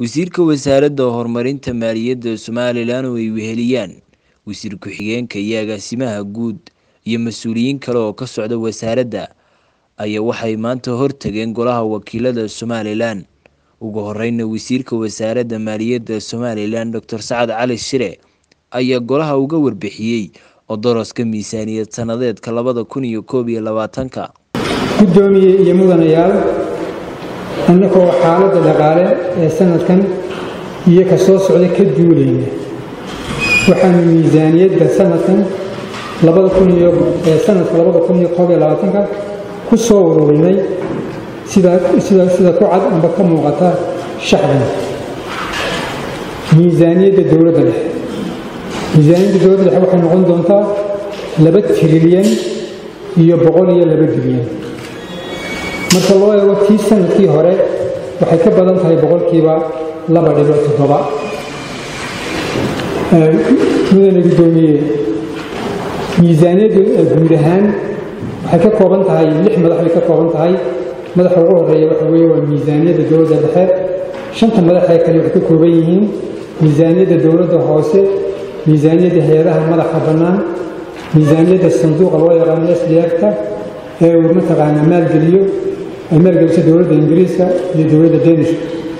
wasiirka wasaaradda horumarinta maaliyadda somalilan oo ay weheliyaan wasiir ku-xigeenka iyo agaasimaha guud iyo mas-uuliyiin kale oo ka socda wasaaradda ayaa waxay maanta hortageen golaha wakiilada somalilan ugu horeyna wasiirka wasaaradda maaliyadda somalilan docor sacad cali shire ayaa golaha uga warbixiyey odoroska miisaaniyad sanadeedka labada kun iyo koob iyo labaatanka guddoomiye iyo mudanayaal annagoo xaaladda dhaqaale ee sanadkan iyo ka soo socda ka duulayna waxaanu miisaaniyadda sanadkan sanadka labada kun iyo koob iyo labaatanka ku soo ururinay sida ku cad amba ka muuqata shacban miisaaniyadda dowladda dhexe miisaaniyadda dowladda dhexe waxay noqon doontaa laba trilyan iyo boqol iyo laba bilyan marka loo eego tii sanadkii hore waxay ka badan tahay boqolkiiba laba dhibic toddoba mudane guddoomiye miisaaniyaddu guud ahaan waxay ka kooban tahay lix madax bay ka kooban tahay madaxa ugu horeeya waxa weeye waa miisaaniyadda dowladda dhexe shanta madax ee kale waxay ka kooban yihiin miisaaniyadda dowladda hoose miisaaniyadda hay-adaha madaxa bannaan miisaaniyadda sanduuqa loo yaqaano sdfta ee uu mataqaanaa maalgeliyo ay maalgeliso dowladda ingiriiska iyo dowladda danish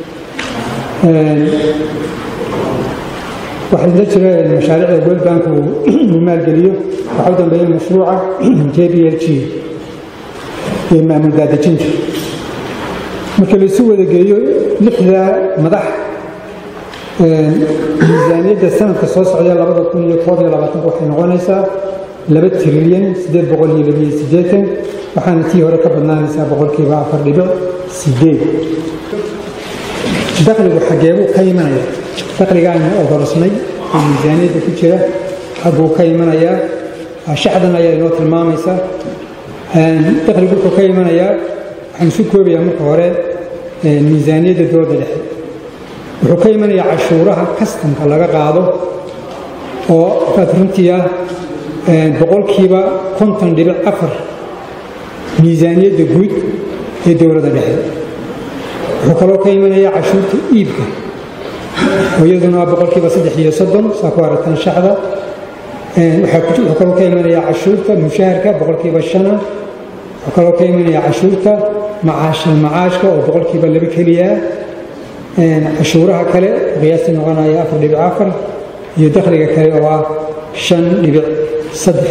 waxaa la jira mashaariicda world bank uu maalgeliyo waxaa u dambeeya mashruuca j b l g ee maamul daadejinta marka laisu wada geeyo lixda madax miisaaniyadda sanadka soo socda labada kun iyo koob iyo labaatanka waxay noqonaysaa laba trilyan siddeed boqol iyo labiyo siddeetan waxaana tii hore ka badnaanaysaa boqolkiiba afar dhibic sideed dakhligu xageebuu ka imanaya dakhligaanu odorosnay oo miisaaniyadda ku jira xagguu ka imanayaa shacdan ayaa inoo tilmaamaysa dakhligu wuxuu ka imanayaa waxaan isu koobayaa marka hore miisaaniyadda dowladda dhexe wuxuu ka imanayaa cashuuraha kastamka laga qaado oo aad runtii ah boqolkiiba konton dhibic afar miisaaniyadda guud ee dowladda dhexe wuxuu kaloo ka imanayaa cashuurta iibka oo iyaduna boqolkiiba saddex iyo soddon saa ku aragtaan shacda wuxuu kaloo ka imanayaa cashuurta mushaharka boqolkiiba shana wuxuu kaloo ka imanayaa cashuurta macaashal macaashka oo boqolkiiba laba keliya cashuuraha kale qiyaastii noqonaya afar dhibic afar iyo dakhliga kale oo ah shan dhibic saddex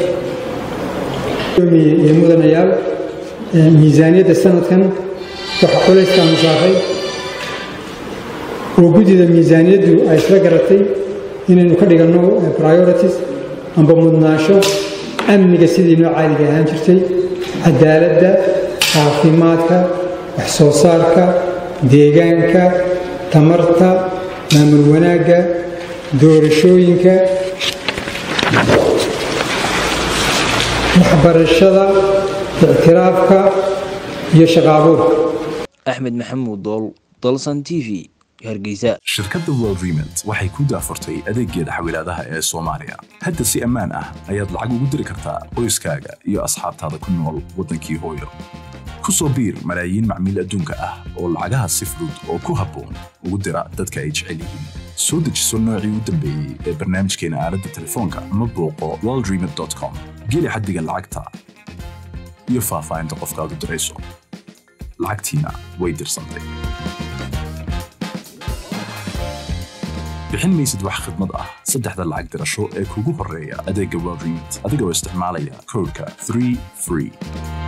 iyo mudanayaal miisaaniyadda sanadkan waxaa culayskaan saaray oo guddida miisaaniyaddu ay isla garatay inaynu ka dhiganno priorities amba mudnaasho amniga sidii noo caadiga ahaan jirtay cadaaladda caafimaadka wax soo saarka deegaanka tamarta maamul wanaagga doorashooyinka waxbarashada ictiraafka iyo shaqaabuurka axmed maxamuud dool dolson t v hargeysa shirkadda world remont waxay ku daafurtay adeeggeeda xawilaadaha ee soomaaliya hadda si ammaan ah ayaad lacag ugu diri kartaa qoyskaaga iyo asxaabtaada ku nool waddankii hooyo ku soo biir malaayiin macmiil adduunka ah oo lacagaha si fudud oo ku habboon ugu dira dadka ay jecel yihiin soo dejiso noocii u dambeeyey ee barnaamijkeena aaladda telefoonka ama booqo worldremont com geli xaddiga lacagta iyo faahfaahinta qofkaad u dirayso lacagtiina way dirsantay bixin maysid wax khidmad ah saddexda lacag dirasho ee kugu horreeya adeegga world remont adigoo isticmaalaya koodhka 3 free